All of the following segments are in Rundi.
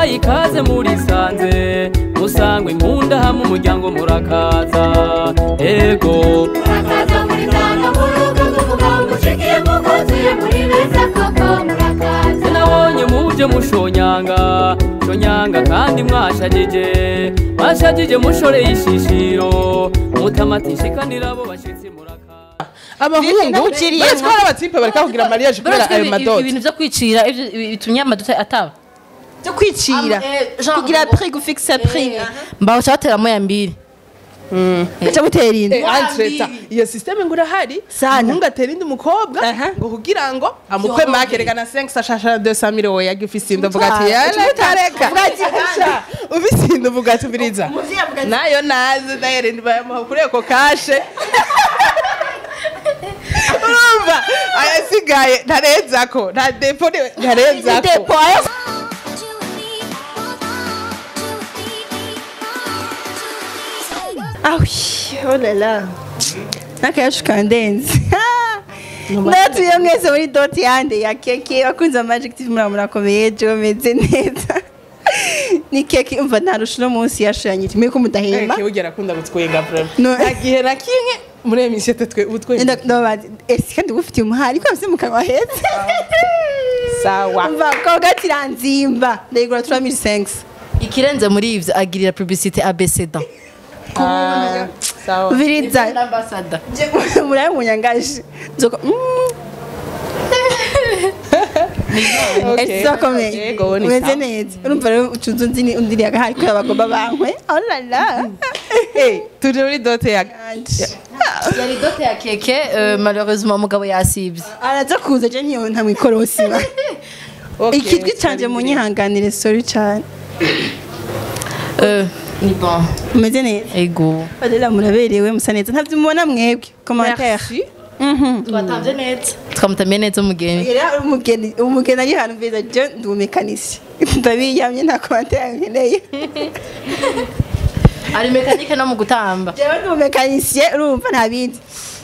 ndabahaye ikaze murisanze musangwe nkunda hamwe umuryango murakaza ego murakaza muri tanga murugo kuvuga ngo ucikiye mukuzuye muri beza koko murakaza nabonye muje mushonyanga shonyanga kandi mwashajije mwashajije mushoreye ishishiro mutamatishikanira abo bashitsi murakaza abahungu ntuciriye baretse ko hari abatipe bareka kugira mariage kubera ayo madoti ibintu byo kwicira ivyo- bitumye amadota ataba byo kwicira Am- eh, genre- kugira prix gufixa prix mbaho cabateramo ya mbiri aca gutera indi Eh, entreta iyo systeme ngo urahari Sana. umuhungu atera indi umukobwa Aha. ngo kugira ngo amukwe make reka na 5 ashasha 200 mille wowe yagiye ufise uvuga ati Ah, yareka reka Uragisha. ufise inda uvuga ati ubiriza nayo nazi dayere ndibayamuha kuri eko kashe urumva ayasigaye ntarenzako nta depo ni- ntarenzako depo ayo Ah oui, oh là là. N'akayacu kandenze. Ndatuye mwese muri doti yande ya keke bakunze amajective muri murakomeye jo meze neza. Ni keke umva ntarusha uno munsi yashuranyije mwe ko mudahemba. Eke ugera akunda gutwenga vraiment No. nta gihe na kimwe muri iyo misi twe utwenga Nda ndabaza ese kandi ugufitiye umuhari ko afite mu kanwa heza. sawa Umva ko gatiranzimba. Ndayigura 3500. ikirenze muri ivyo agirira publicité abcd Ah, sawa Viriza. ambasada murabe munyangaje nzoko Okay. esakomeye Yego, ni umeze sawa. neza urumva rero ucunze unzi undiriye agahari kubera bagomba bankwe olala Hey, turi muri dote ya yari dote ya keke euh, malheureusement umugabo yasivye araza kuza je ntiyo ntamwikorosiba Okay, ikitwi canje munyihanganire sorry cane Euh, ni bon umeze neza ego olala muraberewe musa neza ntavyo mubona mwebwe commentaire twatamvye neza twamutamye neza umugeni Era umugeni umugeni ari hano mveza je ndi umumekanisi ndabiyamye nta commentaire nkeneye ari mekanike no mu gutamba jewe ndi umumekanisiye urumva nta bindi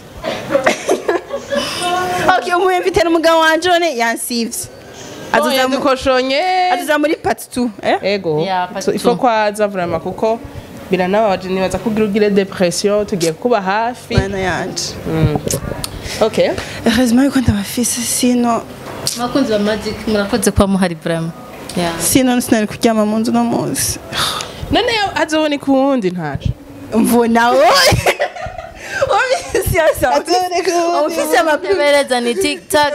okay umuye mfite n'umugabo wanje none yansivye azuza azuza mu- dukoshonye azuza muri part 2 eh ego Ya, pas So, du ifo tout. kwaza vraiment kuko biranababaje nibaza kugira ugire depression tugiye kuba hafi mana yanje okay heureusement yuko ndabafise sino abakunzi ba magic murakoze kuba muhari vraiment Yeah. sino sinari kuryama mu nzu no munsi none azobona ikuwundi ntaco mvuna wowe Omisi yasa Azobona ikuwundi ofisi y'amakuru Tebereza ni tiktak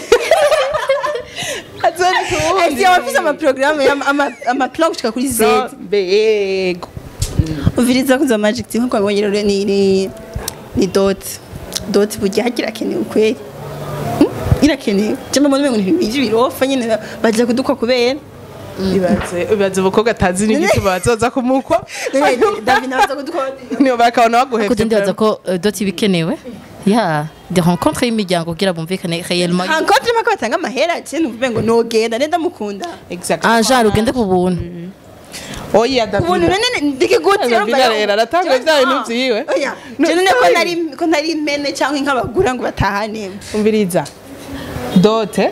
azobona ikuwundi Ese ofisi amaprograme amaplan gushika kuri Z bego uviriza kuza magic team nkuko wabonye rero ni ni ni dot dot burya hagira kenewe kweli Hmm? irakenewe cyangwa mbona ngo ntibije birofa nyine baje kudukwa kubera ibaze ibaze umukobwa atazi n'igituma bazoza kumukwa David nabaza kudukwa niyo bakabona kuko baguhevye ndibaza ko euh, doti bikenewe ya de rencontre y'imiryango kugira bumvikane réellement hankotre mako batanga amahera cyane uvuga ngo nogenda nenda mukunda exactly ah genre ugende ku buntu oya ubuntu David nene ndike gute David rero aratanga bya bintu vyiwe oya cyane ko nari ko nari impene cyangwa nk'abagura ngo batahane umviriza dote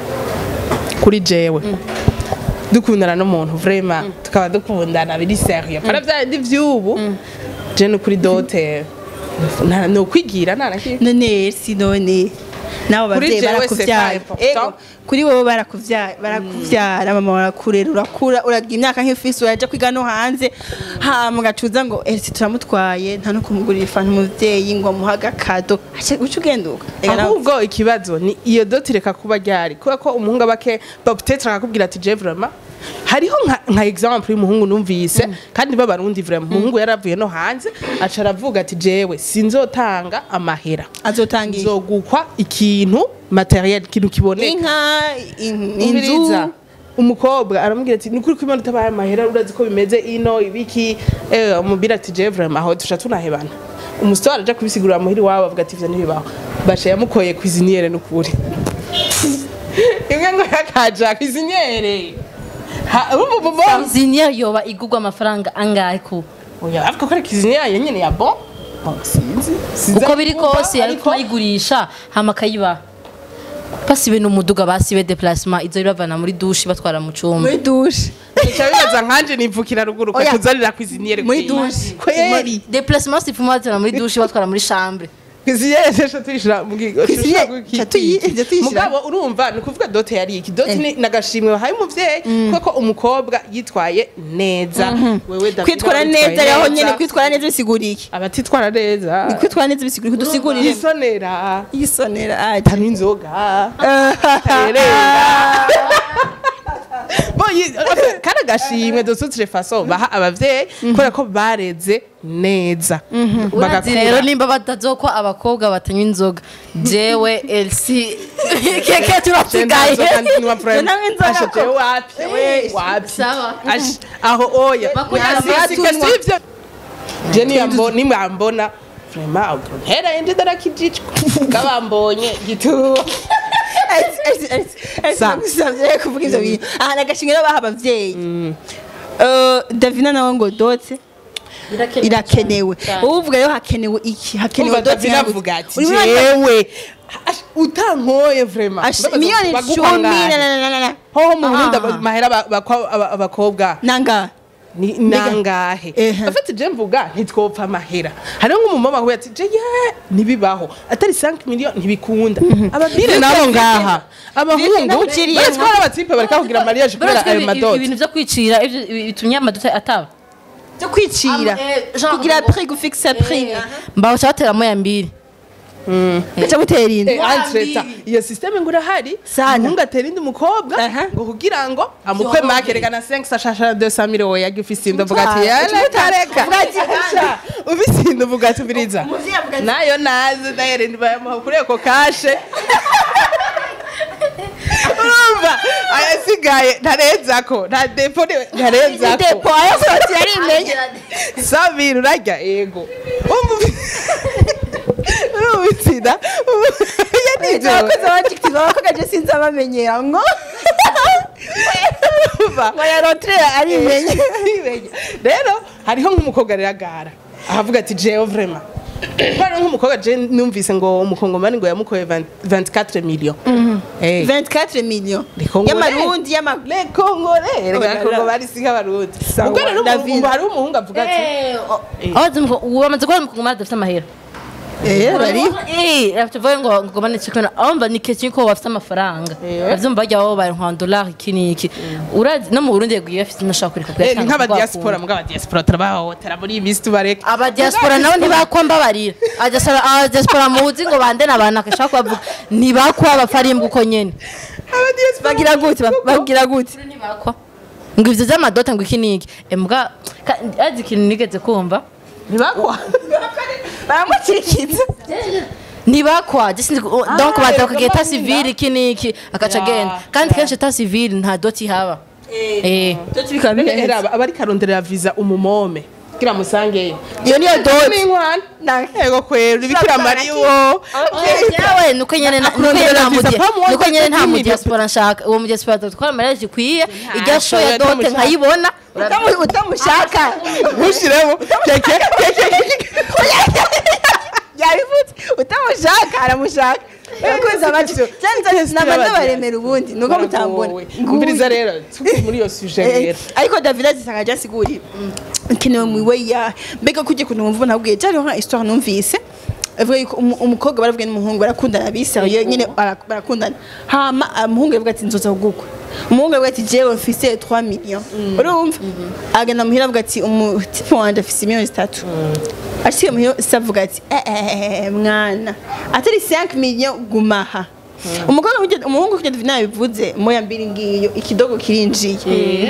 kuri jewe dukundana n'umuntu vrema tukaba dukundana biri serieux para bya bindi vy'ubu je no kuri dote nta- ni ukwigira nta na kimwe none si none nabo Kuri bavyeyi jewe barakuvyara c'est pas important. ego kuri wowe barakuvyara barakuvyara mama barakurera urakura uragira imyaka nk'ifisi uraja kwiga no hanze hama ugacuza ngo ese turamutwaye nta no kumugurira ifanta umuvyeyi ngo amuhe agakado Aca- uca ugenduka Ega nawe- ahubwo ikibazo ni iyo doti reka kuba ryari kubera ko umuhungu aba ke peut-être akakubwira ati je vraiment hariho nka, nka example y'umuhungu numvise kandi b'abarundi vraiment umuhungu yaravuye no hanze aca aravuga ati jewe sinzotanga amahera azotangira nzogukwa ikintu materiel ikintu kiboneka inka in- umviriza inzu umukobwa aramubwira ati nukuri ko imana utabaye amahera urazi ko bimeze ino ibiki eh umubwira ati je vraiment aho tusha tunahebana umusore araja kubisigurira muhiri wabo avuga ati ivyo ntibibaho basha yamukoye kwiziniyere nukuri imwe ngo yakaja kwiziniyere ha ubu bo ziniya yoba igurwa amafaranga angahe ku oya avuga ko ari kwiziniyere nyene ya bon Bon, sinzi sinzi uko biri ariko- kose yari ariko- kumayigurisha hama akayibaha basibe n'umuduga basibe déplacement izo bavana muri douche batwara mu cumba muri dushe Nca bibaza nkanje nivukira ruguru Oya. kuzanira kwiziniere muri dushe kweri déplacement sifuma batwara muri douche batwara muri chambre kwiziniere sesha tuyishira mu gigo Cuisiniere, ca tuyi- ca tuyishira. mugabo urumva ni ukuvuga dote yari iki dote ni nagashimwe bahaye umuvyeyi kuko umukobwa yitwaye neza wewe David kwitwara witwaye neza yaho nyene kwitwara neza bisigura iki abatitwara neza kwitwara neza bisigura iki dusigurire yisonera yisonera ati tanywa inzoga terera kandi agashimwe dusutire faso baha abavyeyi kubera ko bareze neza urazi rero nimba batazokwa abakobwa batanywa inzoga jewe elsi keke turasigaye Nanywa inzoga ko. wapi Sawa. Ash- aho oya Bakunda Nasisika abatunywa. sivyo je niyambo- nimwambona vrema ntera yende darakijijwe kabambonye gituba Sa. gusavye kuvuga ivyo bintu aha nagashimwe rero baha abavyeyi Eh, davina nawe ngo dote irakenewe wowe uvuga rero hakenewe iki hakenewe umva dote davina yawe. avuga ati Urimo urata- jewe ash, utankoye vrema Ash- miliyoni cumi na- na- na- na- na. hoho mu burundi Ah. aba- mahera ba- bakwa aba- abakobwa nanga ni nangahe Ehe. afite je mvuga ntitwopfa amahera hariho nk'umumama ahuye ati je ye ntibibaho atari 5 miliyoni ntibikunda ababire nabo ngaha abahungu nabuciriye baretse ko hari abatipe bareka kugira mariage kubera ayo madoti ibintu vyo kwicira ivyo bitumye amaduta ataba byo kwicira Am- eh, genre- kugira prix gufixa prix mbaho cabateramo ya mbiri aca mutera inda Eh, entreta iyo systeme ngo irahari Sana. umuhungu atera indi umukobwa Aha. ngo kugira ngo amukwe make rekana 5 sashasha 200 mille oya ufise inda uvuga ati Uvuga yala tareka uvuga ati, Asha, ufise inda uvuga ati biriza Umuvyeyi avuga ati, nayo nazi dayere ndibayamuha kuri eko kashe urumva ayasigaye ntarenzako nta depo niwe ntarenzako depo ayo soti yari imenye sabira urarya ego Umva ubi- urumva itsinda yanijoro abakozi b'abajikiti abakoga je sinzi abamenyera ngo urumva ngo yarotere ari imenye Ibenya. rero hariho nk'umukobwa rero agara ahavuga ati jewe vrema hariho nk'umukobwa je numvise ngo umukongomani ngo yamukoye 20 24 million Eh. 24 million Les Congolais. y'amarundi y'ama le kongore Oh là là. kongomani si nk'abarundi Sawa, ubwo rero David. ubu hariho umuhungu avuga ati wamaze kubona umukongomani adafite amahera eh bari tuvuge ngo ngomane cikana ahomba ni kenshi ko bafite amafaranga Eh. bavyumva bajya aho bari nka dollar iki n'iki urazi no mu Burundi yagiye afite nashaka kureka Eh, ni kuyatanga nk'abadiaspora mbwa abadiaspora turabahohotera muri iyi minsi tubareka abadiaspora nabo ntibakwamba barira Abadiaspora- abadiaspora muzi ngo bande n'abantu akashaka kubavuga ntibakwa abafarimbwa uko nyene abadiaspora bagira gute ba- bagira gute ntibakwa ngo ivyo vy'amadote ngo iki n'iki embwa ka- azi ikintu nigeze kumva ntibakwa baramukikiza ntibakwa je sinzi ko- donc baza bakagira eta civile iki n'iki akaca Ya, agenda kandi ya. kenshi eta civile nta doti ihaba eh Doti bikaba None bimeze. era abari karonderera visa umumome kugira musangeyo iyo niyo doti n'inkwano Na- ego kwera ibikira mariya uwo yawe nuko nyene na- nuko nyene Kurondera nta visa mudia- pa muwaza nuko nyene nta kwimira. mudiaspora nshaka uwo mudiaspora twara mariage ikwiye irya show ya show dote utamushaka. nkayibona Utamu- utamushaka ntushiremo keke keke yabivutse utamushaka aramushaka abakunzi abacu namaze baremera ubundi nuko mutambona umviriza rero tuve muri iyo suje Eh, rero ariko davida zisanga ryasiguriye ikenewe mu iwe ya mbega kujya kuntu wumva nabwiye cyariho nka histoire numvise avuga yuko umu- umukobwa baravuga n'umuhungu barakundana biseriye nyine bara- barakundana hama umuhungu yavuga ati nzoza kugukwa umuhungu yavuga ati jewe mfise 3 million urumva agenda muhira avuga ati umutipe wanje afise miliyoni zitatu ashyiye muhira se avuga ati eh, eh, eh, mwana atari 5 million gumaha umukobwa kujya- umuhungu kujya davina yabivuze moya mbiri ngiyo ikidogo kirinjiye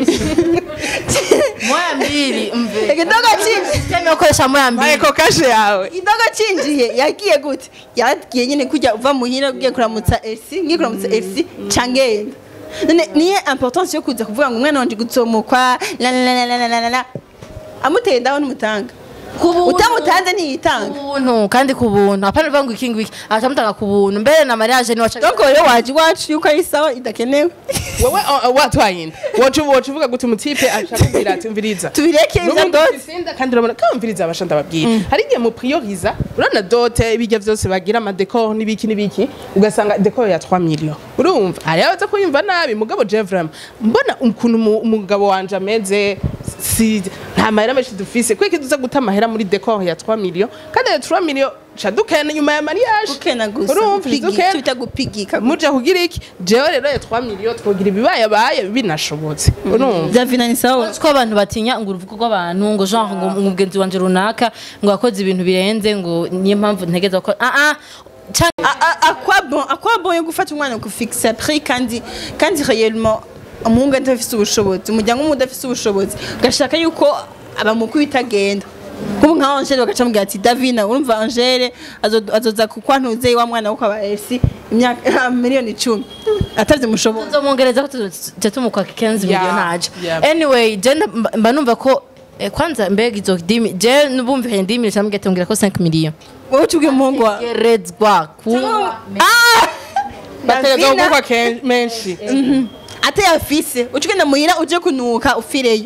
moya mbili mve ikidogo cinjiye system yo koresha moya mbili eko kashe yawe ikidogo cinjiye yagiye gute yagiye nyine kujya uva muhira ugiye kuramutsa FC ngiye kuramutsa FC cangenda none niye importance yo kuza kuvuga ngo umwana wanje gutsomukwa la la la la la la la amuteye ndaho n'umutanga Ku buntu. utamutanze ntiyitanga buntu kandi ku buntu apana bivuga ngo iki ngiki atamutanga ku buntu mbere na mariage ni wacha donc rero waje iwacu yuko ari sawa idakenewe wewe uh, uh, watwaye inda wocu wocu uvuga gute umutipe ashaka kubwira ati umviriza tubireke ivyo N'ubundi doti bisinda kandi urabona ko umviriza abasha ndababwira hari igihe muprioriza urabona dote ibijya byose bagira amadekor n'ibiki n'ibiki ugasanga dekor ya 3 million urumva hari abaza kuyumva nabi mugabo je vraiment mbona ukuntu umu- umugabo wanje ameze si nta mahera menshi dufise kweki tuza guta amahera muri dekor ya 3 million kandi ayo 3 million ca dukena nyuma ya mariage ukena gusa urumva Pigi- dukena twita gupigika muja kugira iki jewe rero ya 3 million twogira ibibayabaye binashobotse urumva davina ni sawa ko abantu batinya ngo uruvugo rw'abantu ngo genre ngo umugenzi wanje runaka ngo yakoze ibintu birenze ngo niyo mpamvu ntegeza ko ah ah canke A- a- à quoi bon à quoi bon yo gufata umwana kufixa prix kandi kandi réellement umuhungu adafise ubushobozi umuryango umwe udafise ubushobozi ugashaka yuko abamukuru bitagenda nk'ubu nka angele bagaca mubwira ati davina urumva angele azo- azoza kukwantuze wa mwana wo kwa esi imyaka miliyoni icumi atavye mushobozi nzomwongereza ko tujya tumukwaka 15 Yeah, million ntaje yeah. anyway je nda- mba numva ko eh, kwanza mbega izo dimi je nubumvikanye ndimi cyangwa ngatongera ko 5 million wowe utubwiye umuhungu wawe gerezwa kunywa bategeza Davina. gukwa ke- menshi atayafise ucugenda muhira uje kunuka ufireyo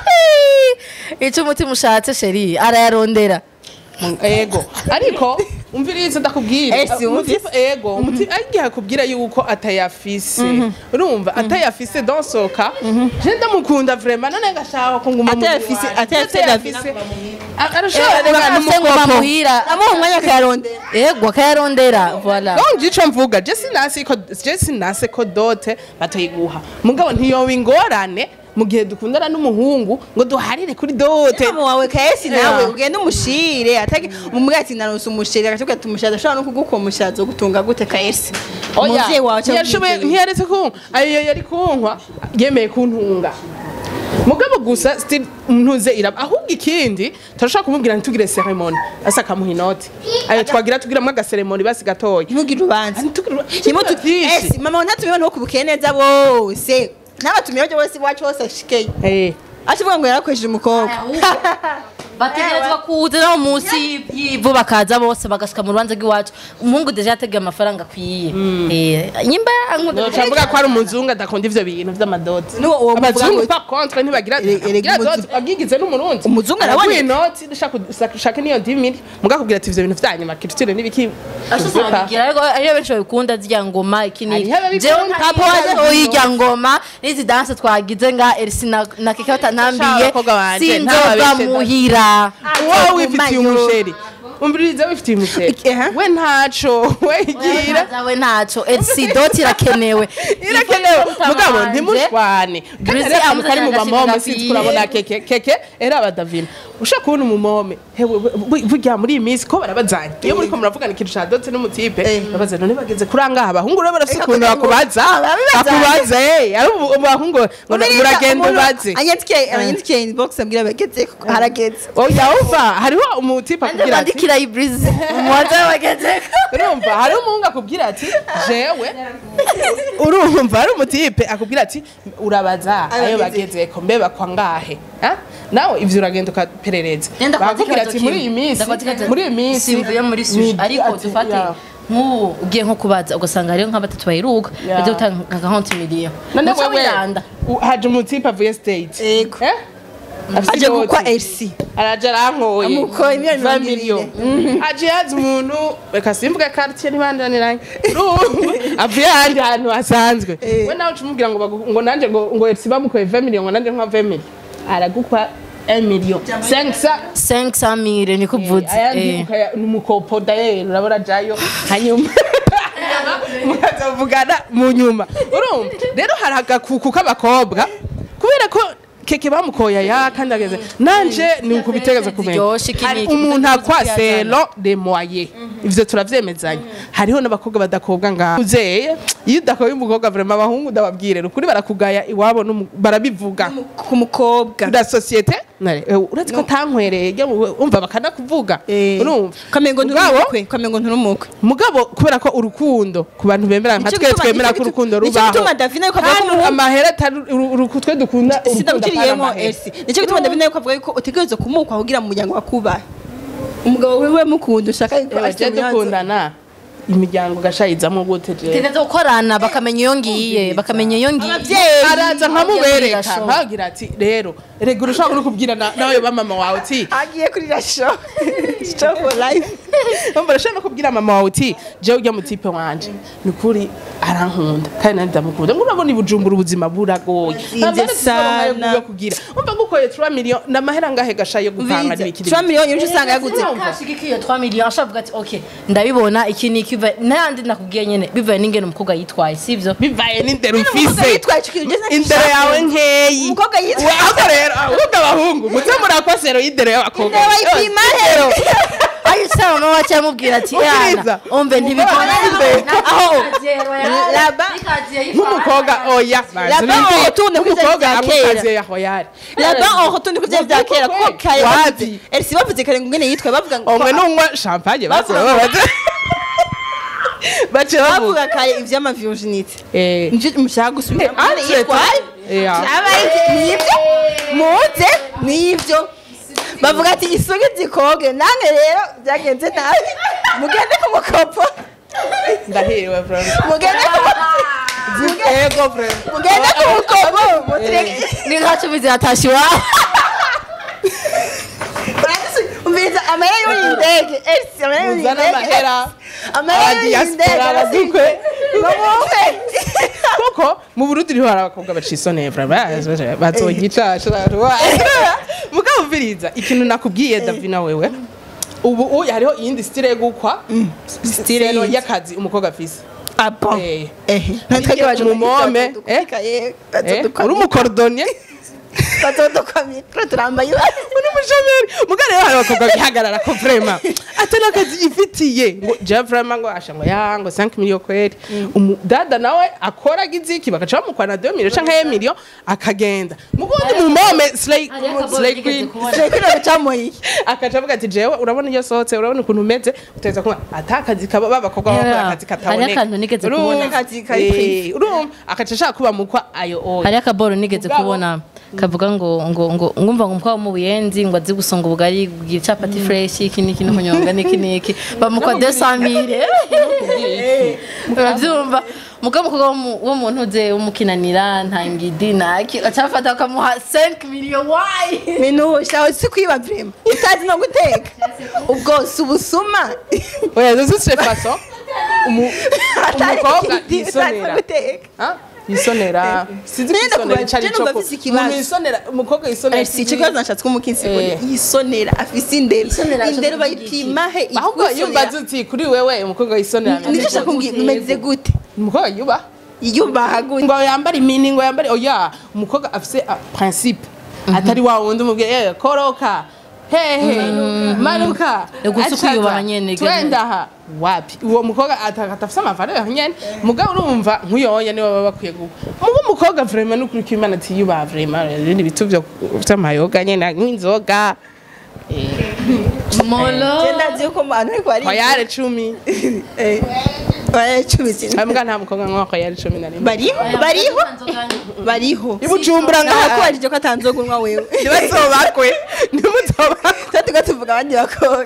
icyo umutima ushatse sheri arayarondera ego ariko umviriza ndakubwira Ese Umuti- wumvise? ego umuti agiye akubwira yuko atayafise urumva atayafise donsoka je ndamukunda vraiment none ngashaka ko nguma mu Atayafise- bwanjye. atayafise Davina arashobora Eh, kuba urafise ngo n'umukoko bamuhira amuha umwanya akayarondera ego akayarondera voilà donc ico mvuga je sinasi ko je sinase ko dote batoyiguha mugabo ntiyoba ingorane mu gihe dukundana n'umuhungu ngo duharire kuri dote mama wawe kahesi nawe Yeah. ugende umushire atake umubwira ati naronse umushire agatubwira ati umushire adashobora no kuguha umushire azogutunga gute kahesi umuvyeyi wawe cyangwa ntiyashoboye umuvyeyi. ntiyaretse kunkwa ayo yari kunkwa yemeye kuntunga mugabo gusa still ntuze iraba ahubwo ikindi turashaka kumubwira ntitugire ceremony asa akamuha inoti ayo twagira tugiramwo agaseremoni basi gatoya ntugire urubanza Ntitugire- Nimutu- byinshi. Esi, mama wawe ntatumiwe no kubuke neza bose n'abatumiwe bose iwacu hose ashikeyo Eh. acivuga ngo yarakoresheje umukobwa bategerezwa kuza no munsi y'ivu bakaza bose bagashika mu rubanza rw'iwacu umuhungu deje yategeye amafaranga akwiye Eh, nyimba yankunda Noca mvuga ko ari umuzungu adakunda ivyo bintu vy'amadoti N'uwo- uwo muvuga abazungu ngo- pa contre ntibagira Erega bagira umuzu- doti agigize n'umurundi Umuzungu araguha araboneka. inoti dushaka ushaka niyo dimiri mugakubwira ati ivyo bintu vyanyuma culture n'ibiki ashobora ariko ariyo benshi babikunda zirya ngoma iki n'iki Hariho ababikunda, jewe nta hariho powaje ababikunda. uyirya ngoma n'izi danse twagize nga Elsi na na keke batanambiye abakobwa banje, sinzoga ntababeshe muhira wowe wifitiye Mayo. umusheri umviriza wifitiye umusheri Aha. we ntaco we igira zawe ntaco Elsi doti irakenewe irakenewe mugabo wanje. ntimushwane Breezy kandi rero kari mu amuzanira bamome agashimwe sinzi kurabona keke keke era abadavina ushaka kubona umumome hewe bu- burya muri iyi minsi ko barabazanye iyo muriko muravugana ikintu ca dotse n'umutipe babaza none bageze kuri angaha abahungu rero barafise Eka ukuntu kugira ngo- bakubaza Ah, babibazanye. bakubaza eh ari ubu- abahungu ngo muragenda ubaze anyandikiye anyandikiye inbox ambwira bageze harageze oya uva hariho umutipe anje akubwira ati bandikira ibreeze umuwaza wagezeko urumva hari umuhungu akubwira ati jewe urumva hari umutipe akubwira ati urabaza ayo bagezeko mbe bakwa ngahe Ah? nawe ivyo uragenda ukaperereza Nenda bakubwira ati muri iyi minsi muri iyi minsi simvuye muri sushi ni- ariko ati, dufate ya. nk'ubu ugiye nko kubaza ugasanga hariho nka batatu bayiruka Ya. bajya gutanga nka gahonti miliyo none Muco wewe wiranda. u- haje umutipe avuye state Yego. Eh? Afise aje inoti. gukwa Elsi araje arankoye Amukoye miliyoni mirongo 20 ibiri. million. aje yazi umuntu reka simvuge quartier ntibandaniranye urumva avuye ahandi hantu hasanzwe we nawe uca umubwira ngo bagu- ngo nanje ngo ngo Elsie bamukoye 20 million ngo nanje nka 20 million aragukwa 1 million 500 500 mille niko uvuze ayandi eh. ukaya- ni umukopo dayeri urabona jayo hanyuma mukazavugana mu nyuma urumva rero hari agakuku k'abakobwa kubera ko keke bamukoya ya kandi ageze nanje ni ukubitegereza kumenya Ziryoshe, iki Hari n'iki, umuntu utazi akwa kuyazana. selo de moye ivyo turavyemezanya hariho n'abakobwa badakobwa ngaho uzeye iyo udakoye umukobwa vraiment abahungu ndababwire ukuri barakugaya iwabo n'umu- barabivuga ku mukobwa la societe nare eh, uretse ko atankwereye jya mu- umva bakanakuvuga urumva kamengo Mugabo- nturumukwe kamengo nturumukwe mugabo kubera ko urukundo ku bantu bemera nka Nico twe gituma- twemera nico ko gitu- urukundo nico rubaho gituma Davina yuko avuga ko kandi umuhungu- amahera atari uru- uru- twe dukunda urukundo sindabukiriyemo atari amahera. esi nicyo gituma ndabona yuko avuga yuko utegerezwa kumukwa kugira mu muryango wakubahe umugabo wiwe mukunda ushaka yuko Ewe, ashira je dukundana imiryango gashayizamo gute je tegeza gukorana bakamenya iyo ngiye bakamenya iyo ngiye ababyeyi araza nkamubereka Birashoboka. nkagira ati rero rega urashobora no kubwira na- nawe ba mama wawe uti agiye kuri rasho show for life umva urashobora no kubwira mama wawe uti jewe ujya mu tipe wanje ni ukuri arankunda kandi nanjye ndamukunda ngo urabona i bujumbura ubuzima buragoye Zivye sana. yo kugira umva ngukoye 3 million n'amahera ngahe gashaye yo gupanga n'ibikiri tura miliyoni nyinshi usanga yaguze kashigikiye 3 million ashobora kuvuga ati okay ndabibona iki ni ikiva nandi nakubwiye nyene bivaye n'ingene umukobwa yitwaye sivyo bivaye n'indero umukobwa ufise yitwaye ico kintu ugeze indero yawe nkeyi Umukobwa yitwaye- ahubwo rero ahubwo abahungu muze murakosero y'indero y'abakobwa Indero bayipima rero. ayo saba mama wacu yamubwira ati Ubwiriza. yana umve ntibikora Aho. Laba. nk'umukobwa oya Laba bazi utunde kuri vya umukobwa vya amukaziye ya hoyari laba aho tundi kuvya vya kera kuko kare Wapi? bavuze elisi bavuze kare ngo ngene yitwaye bavuga ngo umwe n'unywa champagne bavuga Bavuga- bavuga bace bavuga bavuga kare ivy'ama virginite eh nje mushaka gusubira Eh, ngene entre yitwaye Yeah. Abaye nivyo muze nivyo bavuga ati isugi zikoge nange rero byagenze nabi mugende ku mukopo ndahiriwe vraiment mugende ku mukopo ego vraiment mugende ku mukopo mutireke ni nka cumi ziratashe iwabo umviriza amahera y'uri ndege elisi amahera y'uri muzana ndege amahera amahera y'uri ndege abadiaspora abadukwe bamuhe kuko mu burundi niho hari abakobwa bacisoneye vraiment bazogica mugabo umviriza ikintu nakubwiye davina wewe ubu uyu hariho iyindi style yo gukwa style yindi. y'akazi umukobwa afise abo Eh. ehe Ariko baje mu mome, eh? Eh, uri umukordonier batodukamye turambaye uri umushomeri mugabo rero hari abakobwa bihagarara ko vraiment atari akazi yifitiye ngo je vraiment ngo asha ngo ya ngo 5 million kweri Umu- dada nawe akora giziki bakaca bamukwana 2 million canke 1 million akagenda mugundi mu mome slay Hariho akaboro slay nigeze queen kubona. kino bicamuye akaca avuga ati jewe urabona iyo sohotse urabona ukuntu umeze uteza kuba atakazi kaba babakobwa bakora Yeah. akazi Hariho kataboneka akantu nigeze Urumva? kubona. Akazi kari Eh, privé. urumva akaca ashaka kuba mukwa ayo oya hariho akaboro nigeze Mugabo- kubona kavuga ngo ngo ngo ngumva ngo umukobwa wo mu buyenzi ngo azi gusonga ubugari bwira capati fresh iki niki no kunyonga niki niki bamukwa 200 urabyumva mugabo umukobwa wo mu- wo mu ntuze w'umukinanira nta ngidi naki acafata bakamuha 5 million why ibintu shawe si kwiba vrema utazi no guteka ubwo si ubusuma oya zo c'est façon umu- umukobwa Utazi yisonera no guteka Ah, yisonera sinzi Nenda kwisonera kubaza, icari je cyo numva ku- afise ikibazo. umuntu yisonera umukobwa yisonera si icyo kibazo nashatse ko umukinsi Eh. yisonera afise indero Isonera indero ashaka bayipima he ahubwo iyo umbaza uti kuri wewe umukobwa yisonera ameze nicyo gute? nshaka kumbwira umeze gute umukobwa yuba yubaha gute ngo yambare imini ngo yambare oya umukobwa afise ah, principe atari wa wundi umubwiye eh koroka hehe manuka Ni gusa acaza, ukwiyubaha nyene, twenda aha wapi uwo mukobwa ata- atafise amavaleur nyene mugabo urumva nk'uyoya niwe baba bakwiye guha mugo umukobwa vraiment n'ukuri ko imana atiyubaha vraiment ibindi bitu vyo vy'amayoga nyene nk'inzoga molo genda nzi yuko mu bantu ariko bari hoyare cumi baracumitse ambwa nta mukobwa nk'uwa hoyare cumi na rimwe bariho bariho bariho ibujumbura ngaha nakubajije ko atanzoga unywa wewe ntibazobakwe ntimuzobakwe tuba tuvuga abandi bakobwa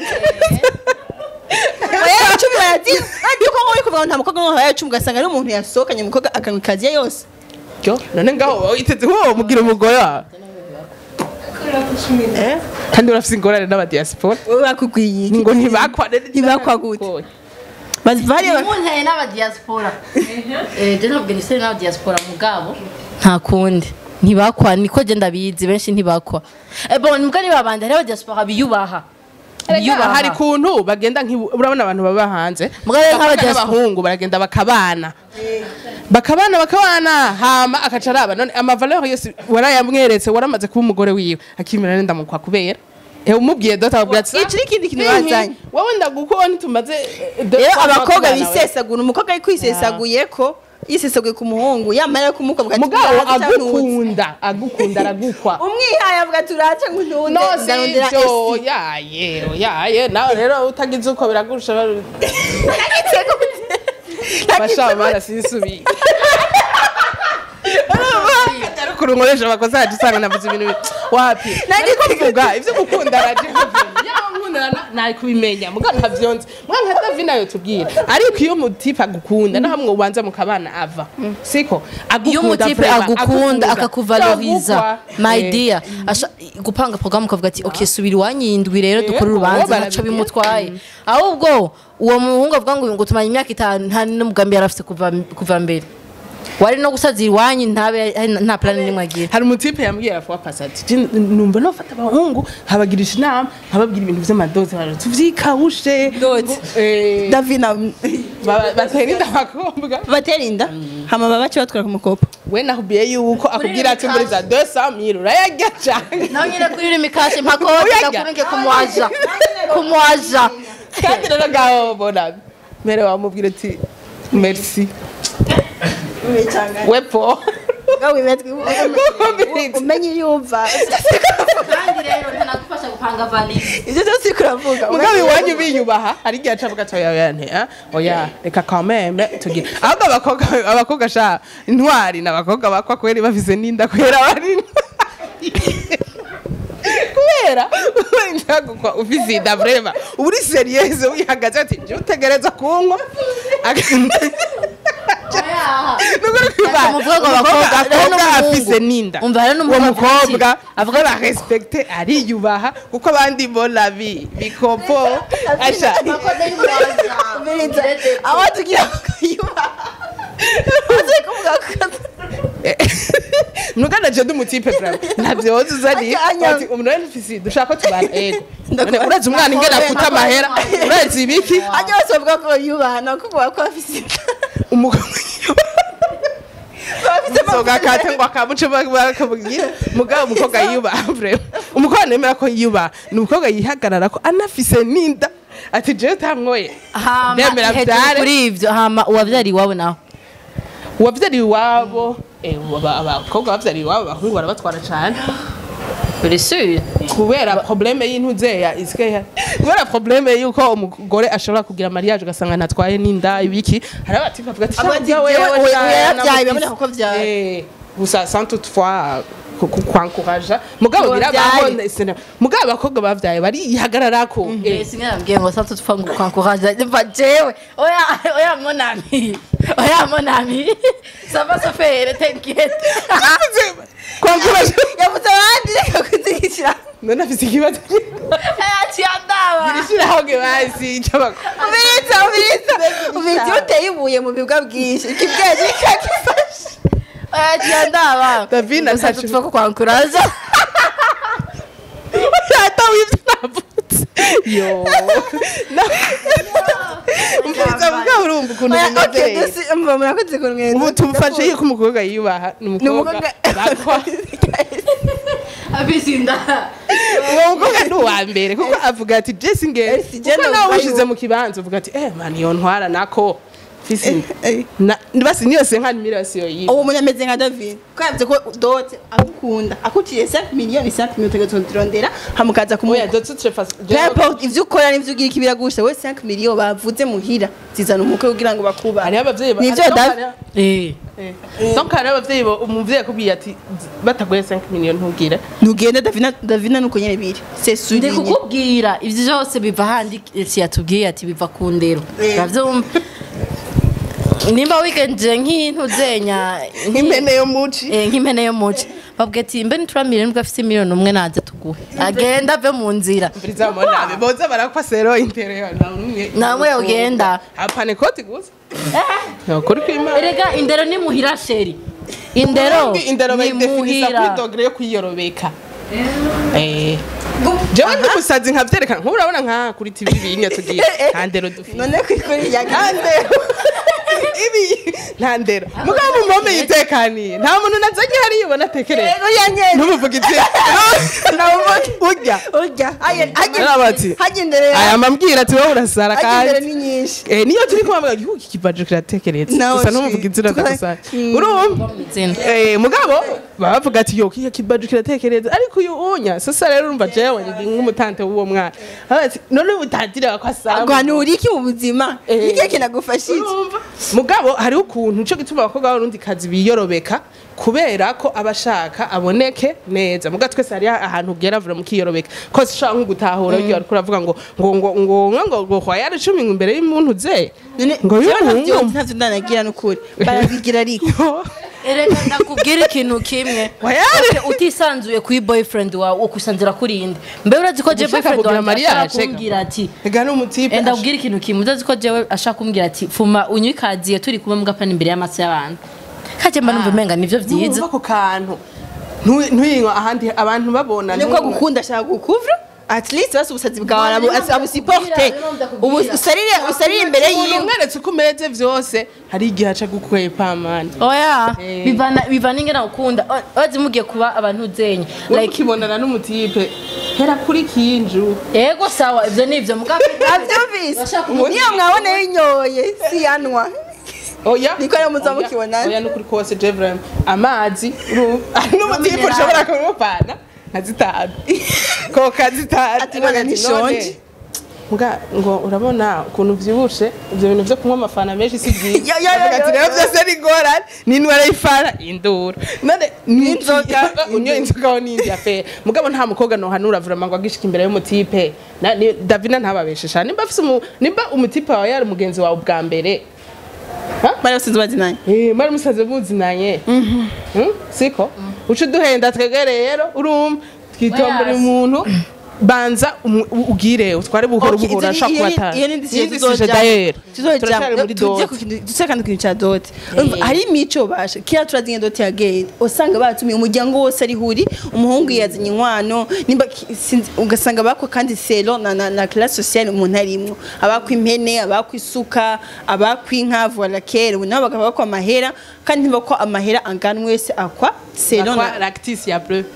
oya icumi barazi kandi uko uri kuvuga ngo nta mukobwa unywa oya icumi ugasanga ari umuntu yasohokanye umukobwa akanywa ikaziye yose Yo, none ngaho witeze ko mugira umugore wawe eh kandi urafise ingorane n'abadiaspora wowe bakugwiye ngo ntibakwa Ntibakwa gute? bari muntaye n'abadiaspora eh je ntabwo nisere n'abadiaspora mugabo nta kundi ntibakwa niko je ndabizi benshi ntibakwa eh bon mbwa ni babandi hariho abadiaspora biyubaha Erega hari kuntu bagenda nk'ibu- urabona abantu baba hanze Mugabo rero abakobwa nk'abadiaspora- n'abahungu baragenda bakabana bakabana bakabana hama akaca araba none amavaleur yose warayamweretse waramaze kuba umugore wiwe akimera nenda mukwa kubera Eh, umubwiye dota akubwira ati iki n'ikindi kintu "Hihi, bazanye wowe ndagukubona ntitumaze eh, deux rero fois abakobwa tubana nawe." bisesagura umukobwa ari kwisesaguye ko yisesaguye ku muhungu yamara kumukobwa ati mugabo "Uraza cyangwa ntuze?" agukunda agukunda aragukwa umwihaye avuga ati uraca ngo ntunde no ndarondera sivyo esi yaye yaye nawe rero utagize uko biragusha bashaba barasisubiye ariko urunkoresha abakozi haje usanga navuze ibintu bi- wapi nariko mvuga ivyo gukunda araje nari kubimenya muga ntavyonze mwa nka davi nayo tubwira ariko iyo mutipe agukunda no hamwe ubanza mukabana ava siko iyo umutipe vraiment, agukunda akakuvaloriza Yagukwa. my Eh, dear asha- gupanga porogaramu ukavuga ati ok subira iwanyindwi rero dukore Yego, urubanza barabigira. ntaco bimutwaye ahubwo uwo muhungu avuga ngo ngo tumanye imyaka itanu nta n'umugambi yari afite kuva kuva mbere wari no gusazira iwanyu ntabe nta plan n'imwe agira hari umutipe yambwiye afuwa pasati "Je, numva nofata abahungu nkabagirisha inama nkababwira ibintu vy'amadoze bara tuvyikawushe Doze. Eh, davina ba- batera inda abakobwa batera inda hama baba baca batwara ku mukopo we nakubwiye yuko akubwira ati muri za 200 urayarya cane nawe nyine kuri uri mikashe mpakoti Uyarya. gakurenge kumwaja kumwaja kandi rero ngaho bona mbere wamubwira ati merci wepo umenye yumva kandi rero ntanagufasha gupanga valise ivyo vyose uriko uravuga mugabe iwanyu biyubaha hari igihe acavuga ati oya oya nte ah, oya reka kameme tugire ahubwo abakobwa abakobwa sha intwari n'abakobwa bakwa kweri bafise n'inda kwera bari intwari. kubera njagukwa ufise inda vrema uba uri seriyeze wihagaze ati nje utegereza kunywa Nukuri kwibana. Umuvuga ngo Umukobwa abakobwa- rero akobwa n'umuhungu. afise n'inda Umva rero uwo n'umuhungu avuga ati- mukobwa avuga ba respecte ariyubaha kuko abandi bona bi bikopo asha aho tugira kuyubaha uzi kuvuga ko nugana je ndumutipe bravo ntavyo woza uzani Anya- ati umuntu wese ufise dushaka ko tubana ego Ndakubona. None urazi umwana ingene afuta amahera urazi ibiki ajya bose bavuga ko yubaha no kuvuga ko afise inda umugabo bafise soga kate ngo akamuce bakabwira mugabo umukobwa yiyubaha bravo umukobwa nemera ko yiyubaha ni umukobwa yihagarara ko anafise n'inda ati jewe utankoye hama Ndemera hejuru vyare. kuri ivyo hama uwavyari iwabo nawe uwavyariye iwabo eh, aba- abakobwa bavyariye iwabo abahungu barabatwara cane uri sure kubera probleme y'intuzeya isikeya kubera probleme y'uko umugore ashobora kugira mariage ugasanga ntatwaye n'inda ibiki hari abatipe bavuga ati Aba ati, "Sha, wewe, "Jewe, oya, oya, yarabyaye, namufise." biraboneka ko vyaye. Eh, gusa sans toutefois ku- ku- kwankuraja mugabo Ngo birabaho vyaye. ne- sena- mugabo abakobwa bavyaye barihagararako Eh, singa nabwiye ngo sasa tupfa ngo kwankuraje mva jewe oya oya monami oya monami sava sofere tenkete kwankuraja yavuze abandi reka kuzigishira none afise ikibazo aciandaba ishirahamwe basi c'abakobwa ubiriza ubiriza ubiriza iyo uteye ibuye mu bibwa bwinshi ikibwenge kikagifasha aciandaba Davina sasa ntacu- tupfa ko kwankuraje ata wivyo navutse yo umviriza mugabo urumva ukuntu bimeze mva murakoze ku mwenda ubu tumufashe yuko umukobwa yiyubaha ni ni umukobwa umukobwa bakwa abisinda uwo mukobwa ni uwa mbere kuko avuga ati jesi ngere Eh, si je kuko nawe numva ushize yuko- mu kibanza uvuga ati eh mani iyo ntwara nako fisi Eh, eh. na basi niyo se nkani mirasi yo yiwe uwo muntu ameze nka david ko yavuze ko dote agukunda akuciye 5 miliyoni 5 miliyoni utegerezwa kuturondera hamukaza oya kumuha dotse trefa N'importe ivyo ukora n'ivyo ugira ikibira gusha we 5 miliyoni bavuze muhira zizana umukwe kugira ngo bakuba hariho abavyeyi ba- Nivyo hariho- da- hariho- eh eh. donc hariho abavyeyi bo- umuvyeyi akubwiye ati bataguye 5 miliyoni ntugire ntugende davina davina nuko nyene biri c'est sûr ndi kukubwira ivyo vyose biva handi si yatubwiye ati biva ku ndero uravyumva nimba wigenje nk'intu zenya nk'impene yo muci Eh, nk'impene yo muci babwiye ati mbe nituramire nibwo afite miliyoni umwe naze tuguhe agenda ave mu nzira mbiriza monabe boza barakwa sero interior na umwe namwe yogenda apane koti gusa nokuri kwimana erega indero ni muhira sheri indero indero ni bayidefinisa kuri muhira dogere yo kuyiyorobeka Eh, jewe ndi umusazi nkavyerekana nk'ubu urabona nka kuri tv binya tugiye nta ndero dufite none kwikuri ya nta ndero ibi nta ndero mugabo mu mpome yitekaniye nta muntu nazanye hariya ubona atekereza Rero ya nyene ntumuvuga iti urya urya Arabati. hagendere aya mambwira ati wowe urasara hagendere kandi ni nyinshi Eh, niyo turi kumubwira igihugu kibaje kiratekereza Nawe gusa shi. ntumuvuga izina Tukora- gusa Mm. urumva Izina. Eh, mugabo baba bavuga ati yo kiya kibaje kiratekereza ariko uyu unya sasa rero urumva jewe ndi nk'umutante w'uwo mwana Aravuga ati none utandira ko asaba guhanura iki mu buzima Eh. ikihe kinagufasha iki Urumva? mugabo hariho ukuntu nico gituma abakobwa b'abarundi kazi biyorobeka kubera ko abashaka aboneke neza muga twese hari ahantu ugera vura mukiyorobeka kose ushaka nko gutahura mm. ariko uravuga ngo ngo ngo ngo ngo ngo ngo hwayari cumi ngo imbere y'umuntu ze none ngo jewe ntavyo y'umuhungu ntavyo ndanagira n'ukuri barabigira ariko erega ndakubwira ikintu kimwe Wayari. Okay, utisanzuye kuri boyfriend wawe ukwisanzura kuri inde mbe urazi ko je Ushaka boyfriend kugira wanjye mariage, ashaka shega. kumbwira ati ega n'umutipe enda kubwira ikintu kimwe urazi ko jewe ashaka kumbwira ati fuma unywe ikaziye turi kumwe mugapana imbere y'amaso y'abantu kaje mba numva umenga nivyo vyiza Numva ako kantu Ntu- ntuyinywa ahandi abantu babona niko ntunywe. gukunda ashaka gukuvura at least basi ubusazi bwawe arabu- None abusiporte ndakubwira, ubu ndakubwira. usarire usarire imbere umuntu yiwe umweretse uko umeze vyose hari igihe aca gukwepa mani oya Eh. bivana bivana ingena ukunda urazi mugiye kuba abantu zenye like like ukibonana n'umutipe hera kuri kinju ego sawa ivyo nivyo mugabo abyumvise Bashaka niyo kumubwira. mwabona yinyoye si yanwa oya Niko rero muza Oya, mukibona. oya nukuri kose jevrem amazi uru- ari n'umutipe Minerali. ushobora kumupana nka zitanu koka zitanu Ati bana Ati, ntishonje. none, Muga ngo urabona ukuntu vyibushe ivyo bintu vyo kunywa amafana menshi si byiza Yo, yo, yo, Avuga ati yo, rero yo. vyose ni ingorane n'indwara y'ifara induru none N'inzoga, unyoye inzoga ho n'indi afere mugabo nta mukobwa nohanura vrema ngo agishika imbere y'umutipe Na- ni- davina ntababeshesha nimba afise umu- nimba umutipe wawe yari umugenzi wawe ubwa mbere bari basize bazinanye Eh, mwari musaze muzinanye Mm, siko uca uduhenda twege rero urumva twitombera Oya. umuntu banza umu- u- ugire utware buhoro Okay, buhoro izo- ashaka iyo ni- kubatana iyo ni indishyi Iyindi tuzojamwo. sije dayeri tuzojamwo. turacyari muri Tujye dote ku kintu- duse kandi ku kintu cya dote Urumva, hari imico basha kera turazinye dote ya gay usanga batumiye umuryango wose ari huri umuhungu yazanye inkwano nimba ki- sinzi- ugasanga bakwa kandi selo na, na, na classe sociale umuntu arimwo abakwa impene abakwa isuka abakwa inka voila kera ubu nabo bakaba bakwa amahera kandi ntibakwa amahera angana wese akwa selo Bakwa na lactis ya bleu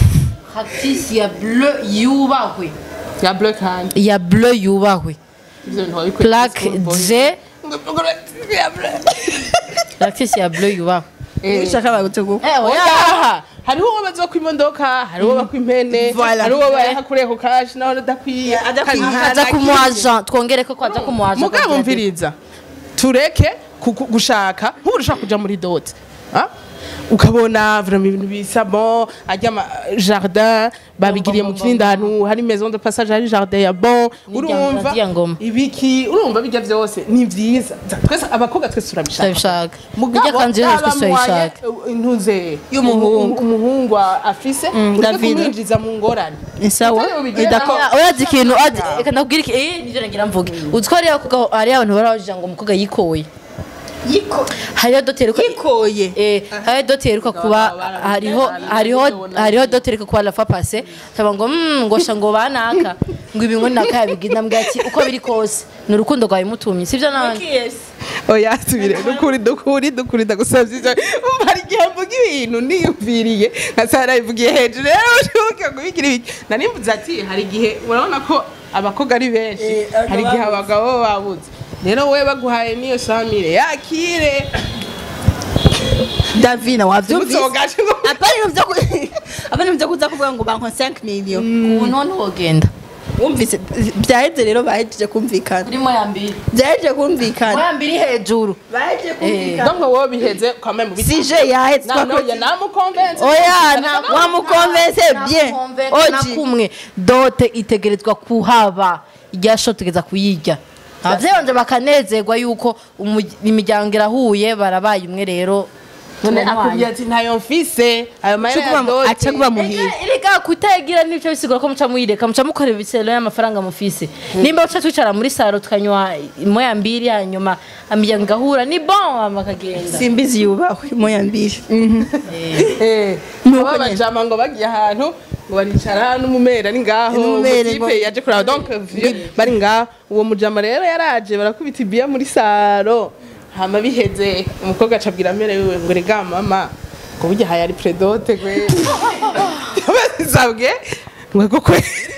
hatisi ya bleu yubahwe ya bleu kandi ya bleu yubahwe ivyo bintu wabikwiye plaque d ya bleu lactisi ya bleu yubahwe ushaka bagutegura eh oya oya hariho uwo baza ku imodoka hariho bakwa impene Voilà. hariho bayaha kureko kashi naho adakwiye adakwiye. Kandi aza nta ku nakimwe. agent twongere ko kwaza ku agent mugabo mviriza tureke kuku- gushaka nk'ubu ushaka kuja muri dote ah? ukabona vraiment ibintu bisa bon ajya ama jardin babigiriye mu bon, kindi ahantu hari maison de passage hari jardin ya bon Nirya- urumva nirya ngoma. ibiki urumva bijya byose ni vyiza twese abakobwa twese turabishaka turabishaka irya kanzu yo twese turayishaka intuze Y'umuhungu. umuhungu afise ureke David. kumwinjiza mu ngorane ni sawa Utari bubigira Idako- nawe. urazi ikintu urazi- reka ndakubwire iki eh nivyo nagira mvuge uzi ko hariyo abakobwa hariyo abantu barabajija ngo umukobwa yikoye Yiko- hariyo doteri ko yikoye Eh, hariyo doteri iheruka kuba hariho hariho hariho doteri iheruka kuba la fois passé taba ngo mm, ngo sha ngo banaka ngo ibi ngo naka yabigira mbwa ati uko biri kose ni urukundo rwawe mutumye sivyo nandi oya tubire dukuri dukuri dukuri ndagusabye ivyo umva hari igihe mvuga ibintu niyumviriye nkasanga nabivugiye hejuru rero ushoboke kubigira ibiki narimvuze ati hari igihe urabona ko abakobwa ari benshi Eh, abagabo hari igihe babuze. abagabo baba babuze rero we baguhaye n'iyo samire yakire davina wavyumvise Ntuzogaje ngo- apana ibintu vyo ku- apana ibintu vyo kuza kuvuga ngo banko 5 million ubu none wogenda wumvise byaheze rero bahejeje kumvikana urimo ya mbiri byahejeje kumvikana ya mbiri hejuru bahejeje kumvikana donc wowe biheze ukame mu biti sije yahetse nanoye namukonvense oya nta- wamukonvense bien na oji kumwe dote itegerezwa kuhaba iryasho tugeza kuyirya abavyeyi banje bakanezerwa yuko umu- imiryango irahuye barabaye umwe rero none turamuhaye. akubwira ati ntayo mfise ayo mahera ya dote aca kuba muhira Erega kutagira n'ibyo bisigura ko muca muyireka muca mukora ibiselo y'amafaranga mufise nimba uca twicara muri saro tukanywa moya mbiri hanyuma imiryango igahura ni bon hama akagenda simbizi yubahwe moya mbiri Eh, Nuko aba nyene. bajama ngo bagiye ahantu ngo baricara n'umumera ari ngaho N'umumere umutipe ngo- yaje kuraba donc vieux bari ngaho uwo mujama rero yaraje barakubita ibiya muri saro hama biheze umukobwa acabwira mere wiwe ngo rega mama ngo burya haya ari predote gwe sabwe ngo koko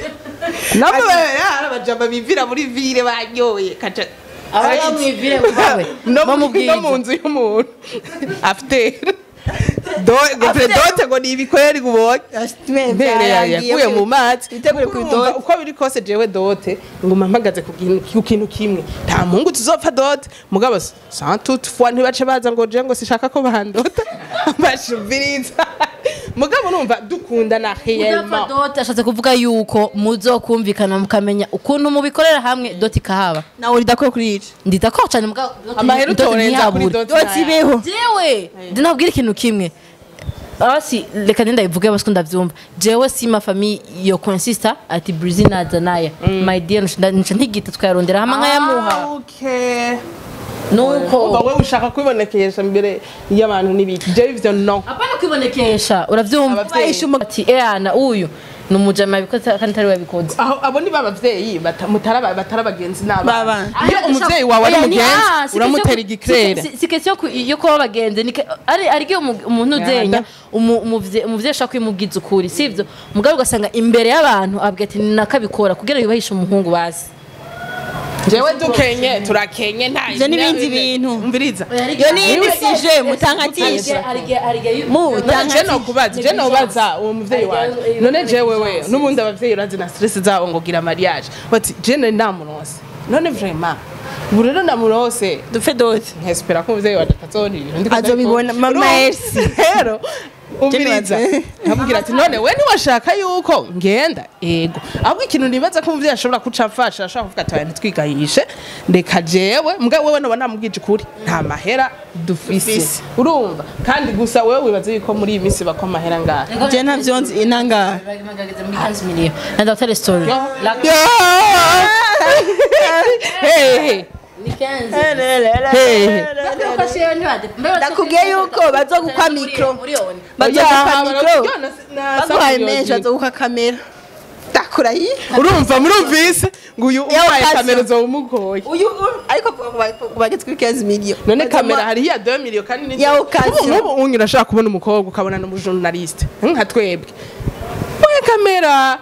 nabo yara abajama bivira muri vire banyoye kaca aba yamwivire mubawe no mu- bamubwira no mu nzu y'umuntu afite do ngo predote ngo ni ibikweri ubonye mbere yaguye mu mazi Witegure Kuko ku urumva idote. uko biri kose jewe dote nguma mpagaze ku kintu- ku kintu kimwe nta mungu tuzopfa dote mugabo sans toutefois ntibace baza ngo je ngo sishaka ko bandota bashubiriza mugabo numva dukundana udapfa réellement dote ashatse kuvuga yuko muzokumvikana mukamenya ukuntu mubikorera hamwe dote ikahaba nawe uridakora kuri ico ndita ko cyane mugabo dote- amahera dote utorenza kuri ntihabure. dote doti ibeho jewe ndinabwira ikintu kimwe basi reka nenda bivuge basi ko ndavyumva jewe sima fami yo consista ati brizi naza naya my dear nca ntigita twayarondera hamwe nkayamuha Ah, okay nuko uba we ushaka kwibonekesha imbere y'abantu n'ibiki jewe ivyo no apana kwibonekesha uravyumva Abavyeyi. Bahisha umu- ati eana uyu ni umujama yabikoze kandi atari we yabikoze aho abo ni babavyeyi batara batara bagenzi n'abana Babana. iyo umuvyeyi wawe ari Oya, ni- mugenzi ah, si uramutera question- igikrere si- si- si question ku- yo kuba bagenzi ni ke- ari ari igihe umu- umuntu uzenya umu- umuvye- umuvyeyi ashaka kwimubwiza ukuri sivyo mugabo ugasanga imbere y'abantu abwira ati nakabikora kugira yubahishe umuhungu basi jewe dukenye turakenye nta Ivyo n'ibindi bintu. umviriza iyo ni iyindi sije mutankatisha mu none je nokubaza je nobaza uwo muvyeyi wanje none jewe we n'ubundi abavyeyi urazi na stress zabo ngo gira mariage bati je nari ndamuronse none vraiment ubu rero ndamurose dupfe doti nkespera ko umuvyeyi wanje atazonirira ndiko Azobibona, ndabikora. mama Urumva? Elsie. rero umviriza Jenny nkamubwira ati none we ntiwashaka yuko ngenda ego ahubwo ikintu nibaza ko umuvyeyi ashobora kuca amfasha ashobora kuvuga ati "Oya, ntitwigahishe reka jewe mbwa wewe noba namubwije ukuri nta mahera dufise Dufise. urumva kandi gusa wewe wibaza yuko muri iyi minsi bakwa amahera ngahe je ntavyo nzi inangara nenda gutera story hehe hehe ndakubwiye yuko bazogukwa mikro bazogukwa mikro baguhaye menshi bazogukwa kamera ndakura yi urumva murumvise ngo uyu Yawe ubaye kazi. kamera uzowumugoye uyu ariko bageze kuri 15 million none kamera hari iya 2 million kandi ni Ya occasion. nk'ubu unyu urashaka kubona umukobwa ukabona n'umujournaliste nka twebwe we kamera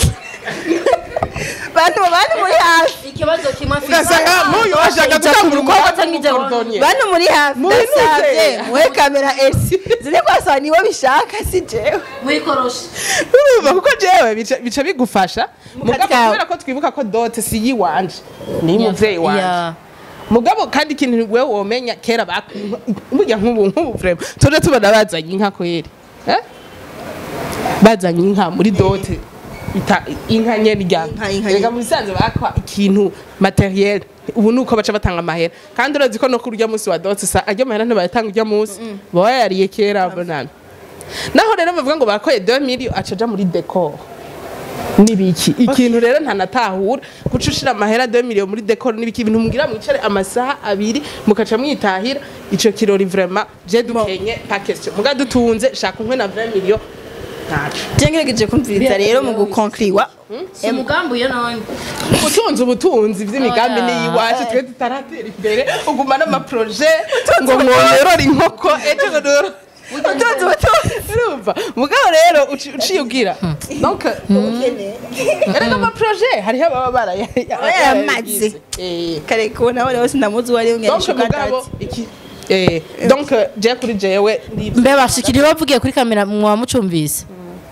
bantu bantu muri hafi ikibazo kimwe afite ugasanga nk'uyu washaka gutanga umukobwa cyangwa ijya w'umukordonier bantu muri hafi Muhinuke. ndasavye muhe kamera esi zine kwasaba nibo bishaka si jewe wikoroshe urumva kuko jewe bica- bica bigufasha mugabo kawe. kubera ko twibuka ko dote si yiwanje ni umuvyeyi wanje Yeah. mugabo kandi ikintu wewe womenya kera baku- burya nk'ubu nk'ubu vraiment tuje tubona bazanye inka kweri eh? bazanye inka muri dote ita inka nyene rya Inka, inka rega nyene. muri sanze bakwa ikintu materiel ubu nuko baca batanga amahera kandi urazi ko no kuri urya munsi wa dote sa ajya amahera ntibayatanga urya munsi baba yariye kera bonana naho rero bavuga ngo bakoye 2 million acaja muri decor nibiki ikintu rero ntanatahura guca ushira amahera 2 million muri decor nibiki ibintu mugira mwicare amasaha abiri mukaca mwitahira ico kirori vraiment je dukenye pas question muga dutunze shaka unkwe na 20 million ntaco je ngerageje kumviriza rero mu gukonkliwa si umugambi uyo none utunze ubutunzi vy'imigambi Oya. n'iyiwacu twe tutaratera imbere uguma n'amaproje ngo mworore inkoko ejo ngo noro- utunze ubutunzi urumva mugabo rero uci- uciye ugira donc erega amaproje hariho ababa baraya- yaramaze. Eh. kare kubona wari wose ndamuzi uwo ari we donc mugabo iki eh, donc je kuri jewe ndivyo mbe bashikiri bavugiye kuri kamera mwaba mucumvise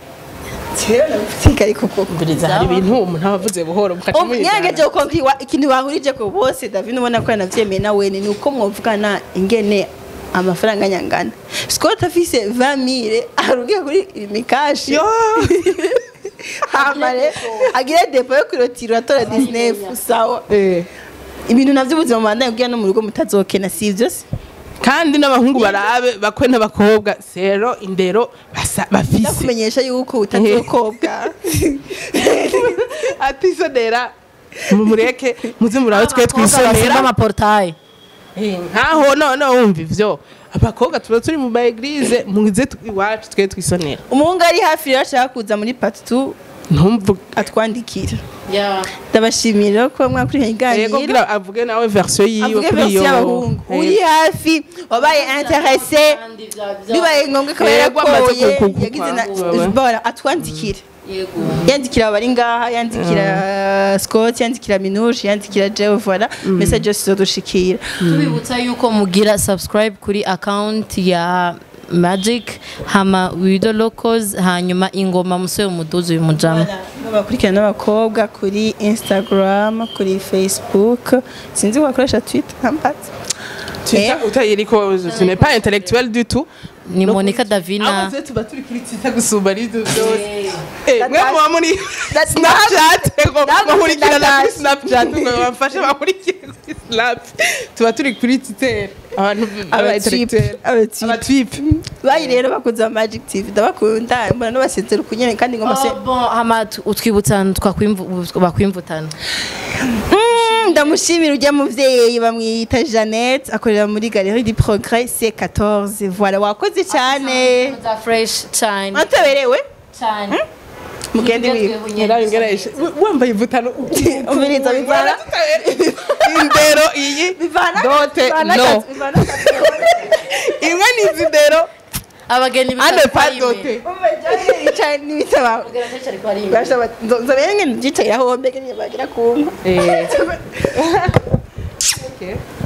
kare koko mbiriza hari ibintu umuntu aba avuze buhoro mukaca ngerageje muyijana. gukonkliwa ikintu bahurije ko bose david ubona ko yanavyemeye nawe ni uko mwovugana ingene amafaranga nyangana scott afise 20000 arugiye kuri imikashi yo hamare agire depo yo kwirotira atora 19 sawa eh ibintu navyo ubuzima mubandanye kugira no mu rugo mutazokena sivyo se kandi n'abahungu barabe bakwe n'abakobwa sero indero basa- bafise ndakumenyesha yuko utazokobwa atisonera mumureke muze murabe twe Abakobwa basimba twisonera amaportaye Eh, nkaho none wumva ivyo abakobwa tuba turi mu maeglize muze tu- iwacu twe twisonera umuhungu ari hafi rero ashaka kuza muri part 2 ntumvu atwandikira ndabashimira ko mwakurikiranye yego iganiro kugira avuge nawe version yiwe avuge kuri version iyo y'abahungu Eh, uri hafi wabaye interesse bibaye ngombwa ko Yego, amaze yarakoye ku- ku- yagize na kwa- bora atwandikire yandikira abari ngaha yandikira Scott yandikira Minouche yandikira Jewe voilà message yose izodushikira tubibutsa yuko mugira subscribe kuri account ya magic hama wido locals hanyuma ingoma musore umuduzi uyu mujama bakurikirana n'abakobwa kuri Instagram kuri Facebook sinzi ko bakoresha Twitter nkambaza Twitter utayiriko tu n'es pas intellectuel du tout ni monica davina abaze tuba turi kuri Twitter gusumba ari byose eh That- mwe muba muri That's Snapchat ngo That's bahurikirana kuri that's- Snapchat ngo bafashe bahurikire kuri Snap tuba turi kuri Twitter abantu aba intellectuel abatwip bayi rero bakunze Magic TV ndabakunda mbona n'abasezera kunyene kandi ngoma se Oh, bon, hama tu- utwibutsa twakwimvu- bakwimvutana Mm, ndamushimira ujya muvyeyi bamwita Jeannette akorera muri Galerie du Progrès C14 voilà wakoze cyane za fresh cyane wataberewe cyane mugende wiwe ngereshe wambaye ivutano umviriza bivana indero iyi bivana Dote, bivana no. gatatu, bivana gatatu. imwe ni izindero abageni ane pa dote Umva Jeannette yicaye n'ibitabo Bashaba nzobere ngene byicaye aho mbega bagira kumva eh okay